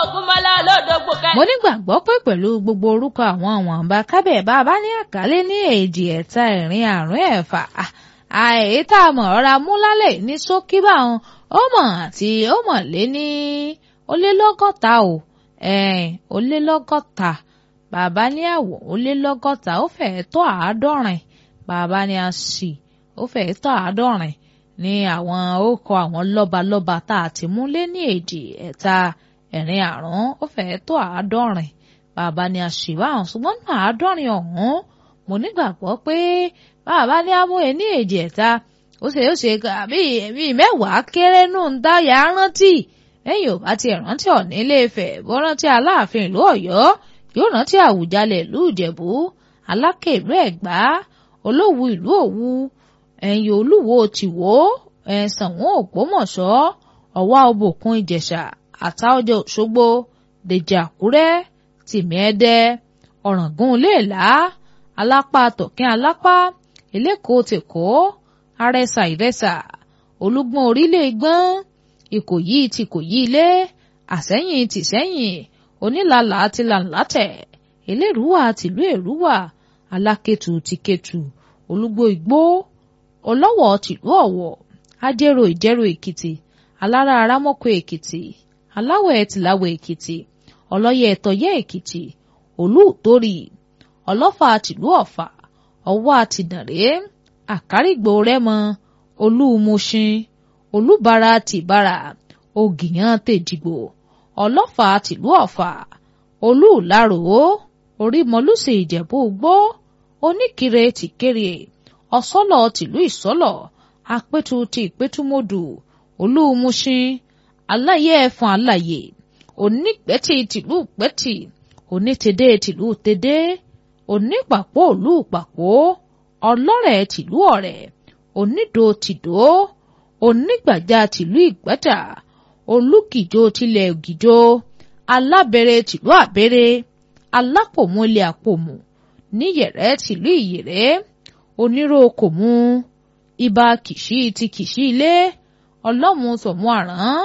Ògúnmọ́lá olódògbò kẹ́. mo nígbàgbọ́ pé pẹ̀lú gbogbo orúkọ àwọn wọ̀nba kábẹ̀ bá a bá ní àkálé ní èjì ẹ̀ta ẹ̀rin àrún ẹ̀fà àì tá a mọ̀ ọ́ra mú lálẹ́ ní ṣókí báwọn ó mọ̀ àti ó mọ̀ lé ní ó lé lọ́gọ́ta o ó lé lọ́gọ́ta bàbá ní àwọ̀ ó lé lọ́gọ́ta ó fẹ́ẹ́ tó àádọ́rin bàbá ní a sì ó fẹ́ẹ́ tó àádọ́rin ní àwọn orúkọ àwọn lọ́balọ́ba tá a ti mú lé ní èjì ẹ̀ta ẹ̀rin àrún ó fẹ́ẹ́ tó àádọ́rin bàbá ní a sì báwọn ṣùgbọ́n nínú àádọ́rin ọ̀hún mo nígbàgbọ́ pé bàbá ní amóye ní èjì ẹ̀ta ó ṣe ó ṣe àbí ẹ̀mí mẹ́wàá kéré nù ń dá yà á rántí lẹ́yìn ò bá ti rántí Ọ̀ọ̀ni Ilé-Ifẹ̀ bó rántí Aláàfin ìlú Ọ̀yọ́ yóò rántí Àwùjalẹ̀ ìlú Ìjẹ̀bú Aláké ìlú Ẹ̀gbá Olówu ìlú Òwu ẹ̀yìn Olúwo tìwó ẹ̀sànwó Ògbómọ̀ṣọ́ Ọ̀wá Ọbòkun Ìjẹ̀ṣà Àtaọ́jà Òṣogbo Dèjì Àkúrẹ́ Tìmì Ẹdẹ Ọ̀ràngún Iléèlá Alápá Tọ̀kín Alápá Eléko tèkó Arẹsà Ìrẹsà Olúgbọ́n Orílẹ̀ Igbọ́n Ìkòyí ti Ìkòyí Ilé Àsẹ́yìn ti Sẹ́yìn Onílàlà ti Làǹlátẹ̀ Elérúwà tìlú Èrúwà Alákétu ti Kétu Olúgbó Igbó Ọlọ́wọ̀ tìlú Ọ̀wọ̀ Ajérò Ìjẹ̀rò Èkìtì Alára Arámọ́kọ Èkìtì Aláwẹ̀ tìláwẹ̀ Èkìtì Ọlọ́yẹ̀ Ẹ̀tọ́yẹ̀ Èkìtì Olúùtórì Ọlọ́fà tìlú Ọ̀fà Ọ̀wọ̀ àtìdànrè Àkárìgbò Rẹ́mọ Olúmúṣin Olúbara tìbára Ògìyàn tèjìgbò Ọlọ́fà tìlú Ọ̀fà Olúùlárò Orímọlúsì Ìjẹ̀bú Igbó Oníkirè tìkéré Ọ̀sọ́lọ̀ tìlú Ìsọ́lọ̀ Apétu ti Ìpétúmodù Olúmúṣin Aláyé ẹ̀fọn aláyè Onígbẹ́tì tìlú Ìgbẹ́tì Onítẹ̀dé tìlú Tẹ̀dé Onípàpọ̀ òlú Pàpọ̀ Ọlọ́rẹ̀ tìlú Ọ̀rẹ̀ Onídò tìdó Onígbàjá tìlú Ìgbàjà Olúkìjó tilẹ̀ Ògìjó Alábẹ̀rẹ̀ tìlú Àbẹ̀rẹ̀ Alápòmù ilẹ̀ Àpòmù Níyẹ̀rẹ̀ tìlú Ìyẹ̀rẹ̀ Oníròkòmù Ibà Kìṣí ti Kìṣí ilé Ọlọ́mù tọ̀mù àrán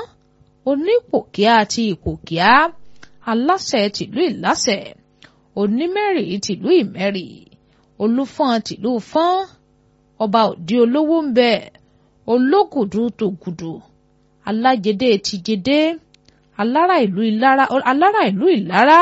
Onípòkíà ti Ìpòkíà Aláṣẹ tìlú Ìláṣẹ Onímẹ̀rì tìlú Ìmẹ̀rì Olúfọ́n tìlú Fọ́n Ọba òdi olówó ń bẹ Ológùdù tògùdù Alájẹdé ti Jẹdé Alára ìlú Ìlara Alára ìlú Ìlara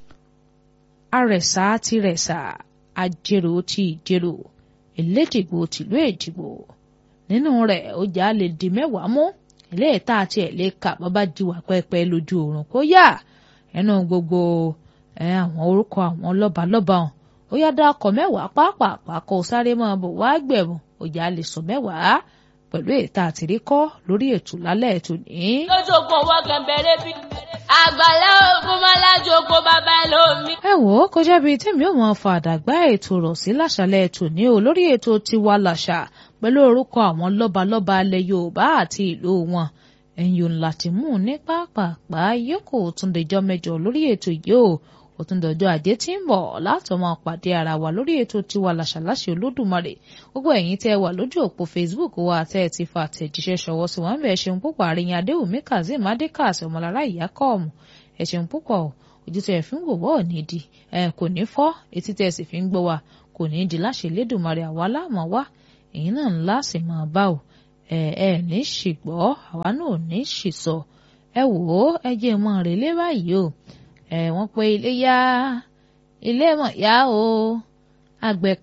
Arẹ̀sà ti Rẹ̀sà Ajérò ti Ìjérò Eléjìgbò tìlú Èjìgbò nínú rẹ̀ ó jà lè di mẹ́wàá mú ilé ìta àti ẹ̀ lè kà bàbá jiwà pẹ́pẹ́ lójú oorun kó yá ẹnu gbogbo àwọn orúkọ àwọn lọ́balọ́ba hàn ó yá dákọ̀ mẹ́wàá pàápàá kó sáré máa bọ̀ wá gbẹ̀rún ó jà lè sọ mẹ́wàá pẹ̀lú ètà àtìríkọ́ lórí ètò lálẹ́ ètò ní. lójú ogun ọwọ́ gẹ̀mbẹ̀rẹ̀ bí àgbàlá Ògúnmọ́lá jogo bàbá ẹlòmí. ẹ wò ó kọjá bíi tèmi ò mọ fàdàgbà ètò rọ̀ sí láṣálẹ́ ètò ní o lórí ètò tiwa làṣà pẹ̀lú orúkọ àwọn lọ́balọ́ba alẹ́ Yorùbá àti ìlú wọn ẹ̀yìn ńlá ti mú ní pápápá yóò kó tún dẹjọ́ mẹ́jọ lórí ètò yìí o ó tún dọjọ́ ajé tí ń bọ̀ láti máa pàdé ara wa lórí ètò tiwa làṣàláṣẹ Olódùmarè gbogbo ẹ̀yin tẹ́ wà lójú òpó Facebook wa tẹ́ ẹ ti fa àtẹ̀jíṣẹ́ ṣọwọ́ sí wọn bẹ́ẹ̀ ṣeun púpọ̀ àríyìn adéwùmí kazeem adékàsí ọmọlára ìyá kọ́ọ̀mù ẹ ṣeun púpọ̀ ojú tẹ́ ẹ fi ń wò wọ́ ní di ẹ kò ní fọ́ etí tẹ́ ẹ sì fi ń gbọ́ wa kò ní di láṣẹ Elédùmarè àwa láàmọ́ wá èyí náà ńlá sì máa bá o ẹ ẹ ní ṣìgbọ́ àwa náà ò ní ṣìsọ ẹ wò ó ẹ jẹ́ mọ́ rèlé báyìí o ẹ wọ́n pé ilé yá ilé mọ̀ yá o àgbẹ̀